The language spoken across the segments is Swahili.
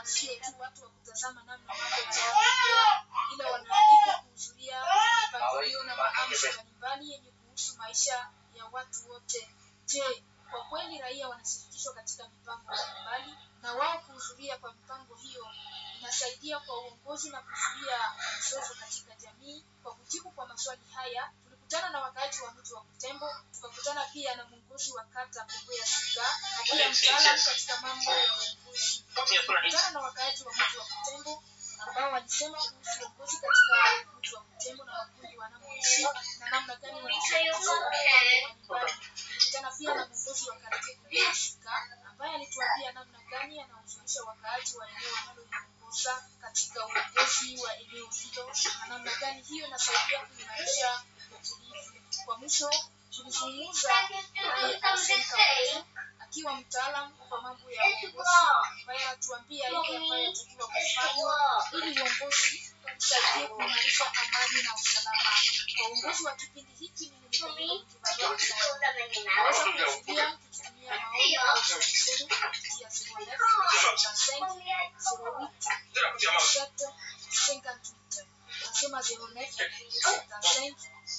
sio tu watu wa kutazama namna mambo yanayoendelea, ila wanaalikwa kuhudhuria mipangilio na maamsho mbalimbali yenye kuhusu maisha ya watu wote. Je, kwa kweli raia wanashirikishwa katika mipango mbalimbali na wao kuhudhuria kwa mipango hiyo inasaidia kwa uongozi na kuzuia mizozo katika jamii. Kwa kujibu kwa maswali haya, tulikutana na wakaaji wa mji wa Butembo, tukakutana pia na mwongozi wa kata Kongo ya Sika na pia mtaalamu katika mambo ya uongozi. Tulikutana na wakaaji wa mji wa Butembo ambao walisema kuhusu uongozi katika mji wa Butembo na makundi wanamoishi na namna gani wanashirikishwa kwa mipango mbalimbali. Tulikutana pia na mwongozi wa kata Kongo ya Sika ambaye alituambia namna gani anahuzunisha wakaaji wa eneo wanaloliongoza katika uongozi wa eneo hilo na namna gani hiyo inasaidia kuimarisha utulivu. Kwa mwisho tulizungumza naye Arsene Kabutu akiwa mtaalamu kwa mambo ya uongozi ambaye anatuambia ile ambayo inatakiwa kufanywa ili uongozi usaidie kuimarisha amani na usalama. Kwa uongozi wa kipindi hiki mimi ni Pamela Mkivalia Naweza kufikiria mkitumia maoni au ushauri zenu kupitia 09 nasema 09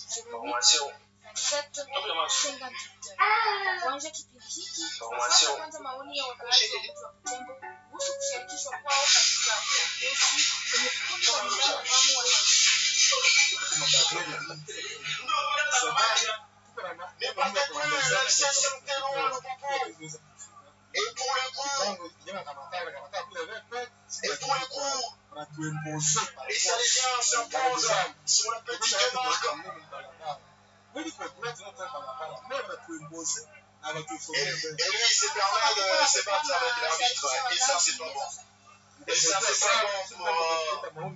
kuanza kipindi hiki sasa kwanza maoni ya wakaaji wa mji wa Butembo kuhusu kushirikishwa kwao katika uongozi kwenye vikundi mbalimbali ambamo wanaishi. Et, et lui, il s'est permis de se battre avec l'arbitre. Et ça, c'est pas bon. Et ça, c'est pas bon pour. euh,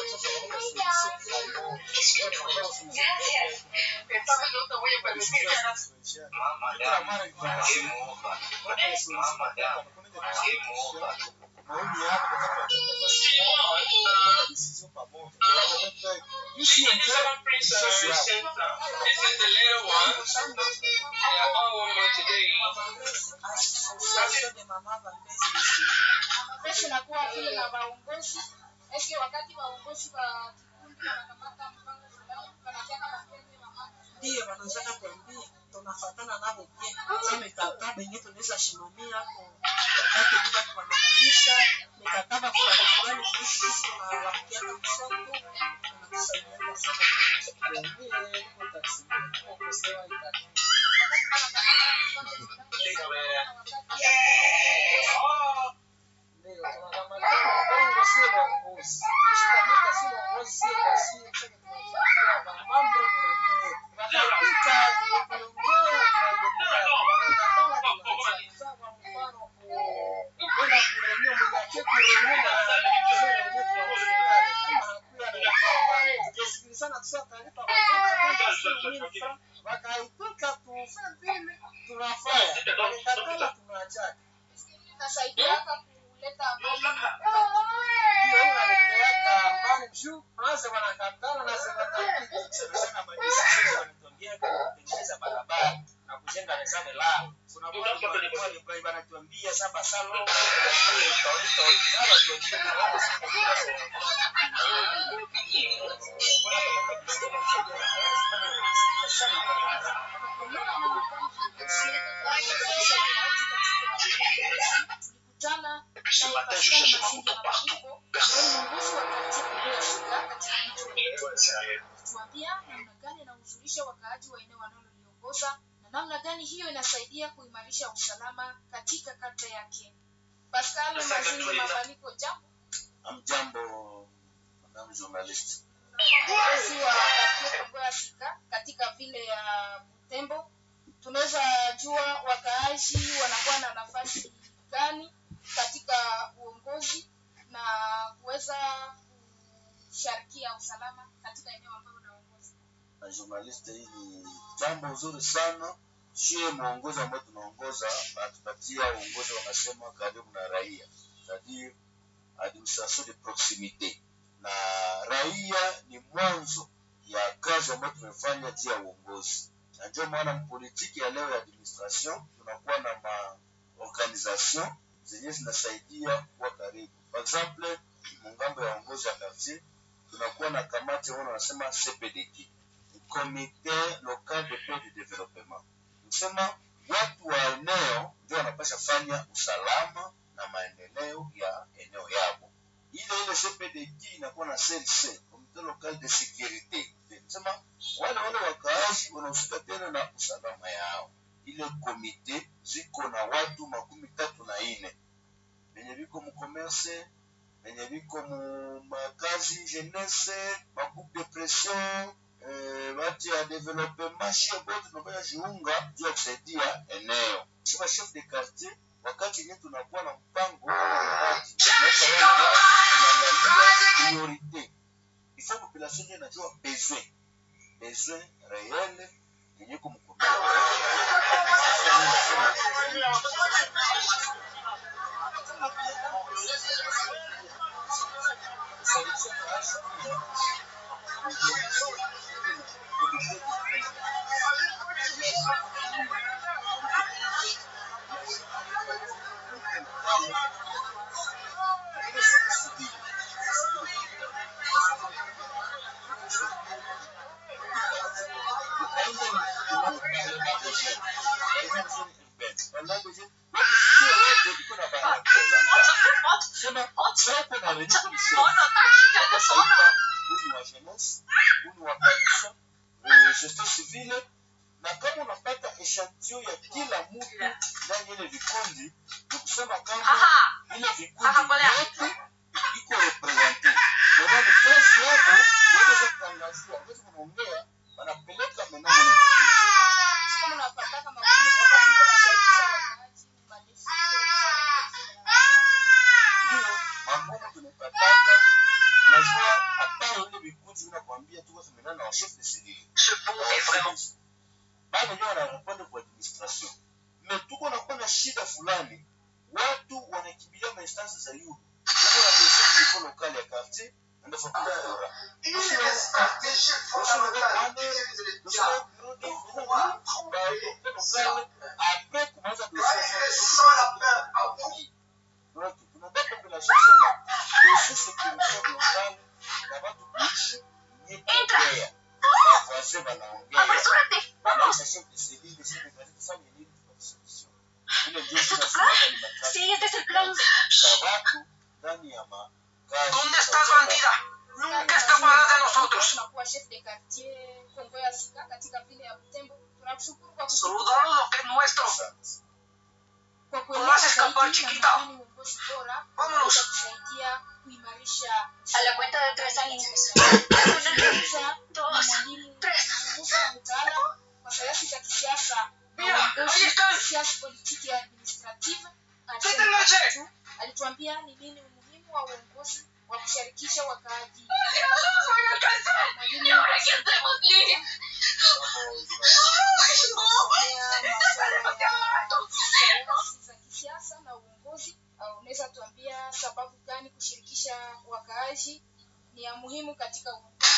Mapesi nakuwa vile na waongozi eske wakati waongozi wa kikundi wanakamata mpango fulani wanataka mapenzi mama ndiyo wanawezaka kuambia tunafatana navo pia sa mikataba yenye tunaweza shimamia ko wakati bila kuwanafikisha mikataba fulani fulani kuhusu sisi tunawakiana msoko tunakusaidiana sana kuambia iko taksimu kukosewa ikati ndio tunanamalika bongo sio uongozi shikamika sio uongozi sio wasie chake tunafikia mambo mwenyewe wakapita kuongea wanakatala tunacheza kwa mfano kwenda kuremia mwenye kuremia na kuzera wenyewe tunawasikiliza kama hakuwa na mfano tukisikilizana tusema taarifa kwa kwenda sio mimi wakaitoka tufanye vile tunafanya wakikatala tunaachana itasaidiaka kuleta amani hiyo inaleteaka amani juu kwanza wanakatana na zinatafiti sana madesizio wanatuambia kutengeneza barabara na kujenga resave lao unakuwa wanatuambia saba salo tulikutana ce matin, je cherchais ma moto partout. Personne. tuambia namna gani anahuzunisha wakaaji wa eneo wanaloliongoza na namna gani hiyo inasaidia kuimarisha usalama katika kata yake. Pascal Mazini Mabaliko, jambo Amjambo, madam journalist. kiongozi wa Quartier Kongo ya Sika katika vile ya Butembo, tunaweza jua wakaaji wanakuwa na nafasi gani katika uongozi na kuweza kusharikia usalama katika eneo ambalo unaongoza. Na journalist, hii ni jambo nzuri sana. Shie mwongozi ambao tunaongoza anatupatia uongozi, wanasema karibu na raia, c'est-à-dire administration de proximite, na raia ni mwanzo ya kazi ambayo tumefanya juu ya uongozi, na ndio maana mpolitiki ya leo ya administration tunakuwa na ma organisation zenye zinasaidia kuwa karibu karibu. Par exemple, mungambo ya uongozi ya quartier tunakuwa na kamati ambao wanasema CPDD, Comité Local de Paix de Développement. Kusema watu wa eneo ndio wanapasha fanya usalama na maendeleo ya eneo yao. Ile ile CPDD inakuwa na CLC, Comité Local de Sécurité. Kusema wale wale wakaazi wanahusika tena na usalama yao. Ile komite ziko na watu makumi tatu na ine venye viko mukomerse venye viko mu makazi jeunesse magroupe de pression eh, bati ya developement shia bote tunafanya jiunga juu ya kusaidia eneo sema chef de quartier wakati yenyewe tunakuwa na mpango wa miradi, tunaweka wale tunaangalia priorite ifo population ndio inajua besoin besoin réel yenye kumkumbuka gestion civile na kama unapata eshantio ya kila mtu ndani ya ile vikundi ni kusema kama ile vikundi yote iko represente nadhani kazi yako waweza kutangazia waweza kunaongea wanapeleka menamo ile vikundi kama unapataka magumu kwa wakati mko nasaidia wakaaji malezi ndio magumu tunapataka najua hata ile vikundi vinakwambia tuko tumenana na wachef de civile bado ndio wanarepondre kwa administration me tuko nakuwa na shida fulani watu wanakimbilia mainstance za yulu tuko na dossier niveau local ya quartier ndio fa kura après kumaza dossier donc tunataka population sema dossier sécurité locale na watu kuishi nyekea wazee wanaongea wanaisha chef de civile chef de quartier tufanye nini tupate solution ile ndio tunasimama ni makazi Sí, este es el plan. za watu ndani ya makazi ¿Dónde estás, bandida? Nunca escaparás de nosotros. tunakuwa chef de quartier Kongo ya Sika katika vile ya Butembo. Tunakushukuru kwa kutupa Saludamos lo que es nuestro. Asante. kwa Vas kuelewa a escapar, zaidi chiquita. na nadhani uongozi bora Vámonos. unaweza kusaidia kuimarisha A la cuenta de tres años. Kwanza ni Dos, mwalimu tres. mzunguko na mtaalamu wa sayansi za kisiasa na Mira, ahí uongozi están. siasa politiki ya administrative Vete Arsene leche. Katutu alituambia ni nini umuhimu wa uongozi wa kushirikisha wakaaji ¡Nos van a alcanzar! mwalimu ¿Y ahora qué hacemos, Lili? ¡Ay, no! ¡Está demasiado alto! sayansi za kisiasa na uongozi uh, unaweza tuambia sababu gani kushirikisha wakaaji ni ya muhimu katika uongozi